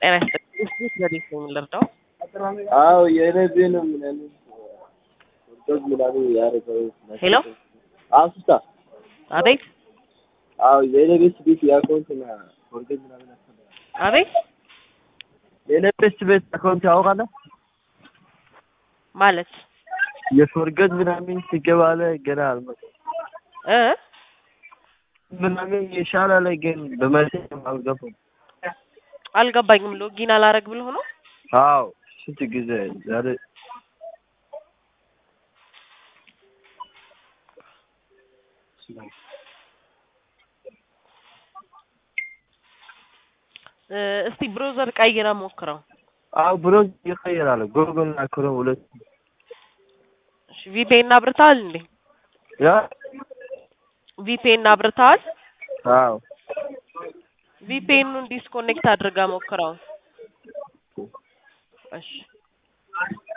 ጤና ይስጥልኝ። እንዴት በዴት ነው የምንረዳው? አዎ የነዚህን ምናምን ወርዶች ምናምን ያደረገው ሄሎ አሱሳ አቤት አዎ የነቤስ ቤት የአካውንት ና ወርዶች ምናምን ያስፈልጋል። አቤት የነቤስ ቤት አካውንት ያውቃለህ? ማለት የፎርገት ምናምን ሲገባለ ገና አልመጣም እ ምናምን የሻላ ላይ ግን በመልስ አልገባም። አልገባኝም። ሎጊን አላረግ ብሎ ነው። አዎ ስንት ጊዜ ዛሬ እ እስቲ ብሮዘር ቀይረ ሞክረው። አዎ ብሎ ይቀየራል። ጎግል እና ክሮም ሁለት እሺ ቪፒኤን አብርተሃል እንዴ? ያ ቪፒኤን አብርተሃል? አዎ ቪፒኤኑን ዲስኮኔክት አድርጋ ሞክረው። እሺ